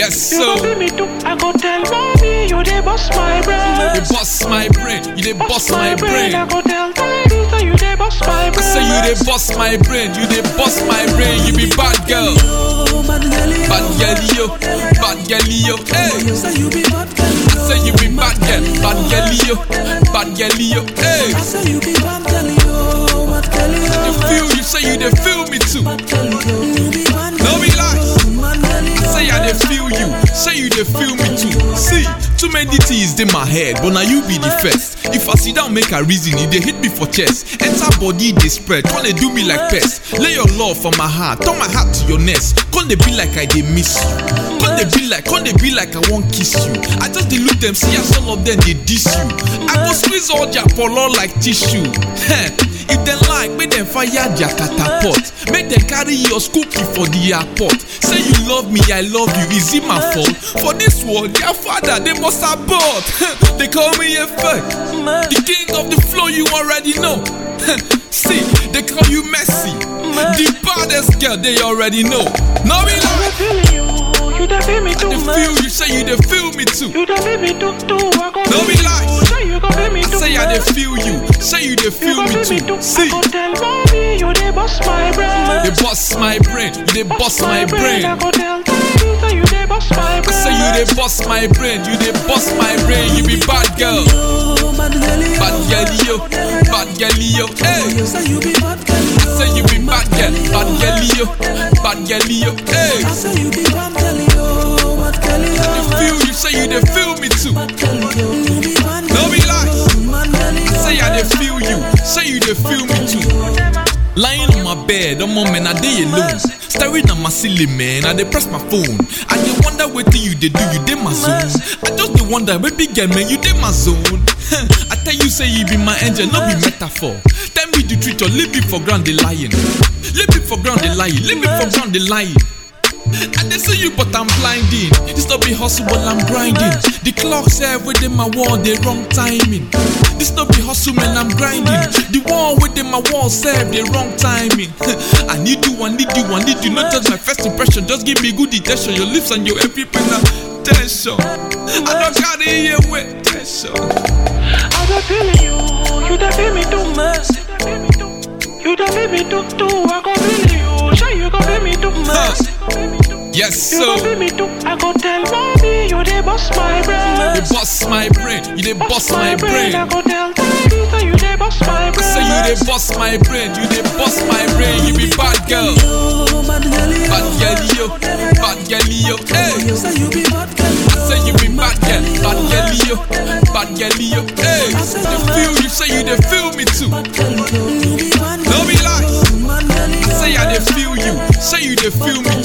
Yes, You go so be me too. I go tell mommy you dey bust my brain. you bust my brain, you dey bust my brain. I go tell daddy say you dey bust my I brain. say you dey bust my brain, you dey bust my brain. You be bad girl, bad girl yo, bad girl yo. Hey, Say you be bad girl, I say you be bad girl, bad girl yo, bad girl yo. Hey, I say you be bad girl, yo, bad girl, the yo, feel you say you dey feel me too. bad girl, yo. You be bad No girl, be lies. bad girl, yo. Say I dey feel you, say you dey feel me too. See, too many things in my head, but now you be the first. If I sit down make a reason, it dey hit me for chest. Enter body dey spread, come dey do me like pest. Lay your love for my heart, turn my heart to your nest. Come dey be like I dey miss you. Come dey be like, come dey be like I wan kiss you. I just dey look them, see as all of them dey diss you. I go squeeze all their polo like tissue. Heh. If dem like, make dem fire their catapult. Make dem carry your cookie for the airport. Say you love me, I love you. Is it my fault? For this world, their father they must abort. they call me a fake. The king of the flow, you already know. See, they call you Messi. The baddest girl, they already know. No be I lie. feeling you. You dey feel me too. They feel you, say you they feel me too. You dey feel me too too. I go No feel be you. lies. Say you go feel me too. Say I they feel you, say you they You feel go me feel me too. too. See. I go tell mommy you dey bust my brain. They bust my brain, you they bust my brain. I go tell daddy say you dey bust my I brain. say you they bust my brain, you they bust my brain. You be bad girl, Yo, bad girl, yo. bad girl yo, bad girl yo. Hey, Say you be bad girl, yo. say you be bad girl, bad girl yo, bad girl yo. Hey, I say you be bad girl, yo, bad girl, yo. feel you, say you they feel me too. Bad girl, yo. You be bad No be lies. bad girl, yo. Say I they feel you, say you they feel me too. Lying on my bed, I'm on man, I day alone. Staring at my ceiling, man, I dey press my phone. I dey wonder what thing you dey do, you dey my zone. I just dey wonder, baby girl, man, you dey my zone. I tell you, say you be my angel, no be metaphor. Tell me the truth, or leave me for ground, they lying. Leave me for ground, they lying. Leave me for ground, they lying. I dey see you, but I'm blinding. This no be hustle, but I'm grinding. The clock said within my wall, the wrong timing. This no be hustle, man, I'm grinding. The wall within my wall said the wrong timing. I need you, I need you, I need you. Not just my first impression, just give me good attention. Your lips and your every pen attention. I don't carry you with tension. I dey feeling you. You dey feel me too. You dey feel me too too. I go feel you. Say you go feel me too. Huh. Yes, You go so feel me too. I go tell mommy you dey bust my brain. you bust my brain, you dey bust my brain. I go tell daddy say you dey bust my I brain. say you dey bust my brain, you dey bust my brain. You be bad girl. Yo, bad girl, yo. Bad girl yo, bad girl yo, hey. Say you be bad girl, I say you be bad girl, bad girl yo, bad girl yo, hey. They feel you, say you they feel me too. girl, yo. You be bad No be lies. bad girl, yo. Say I they feel you, say you they feel me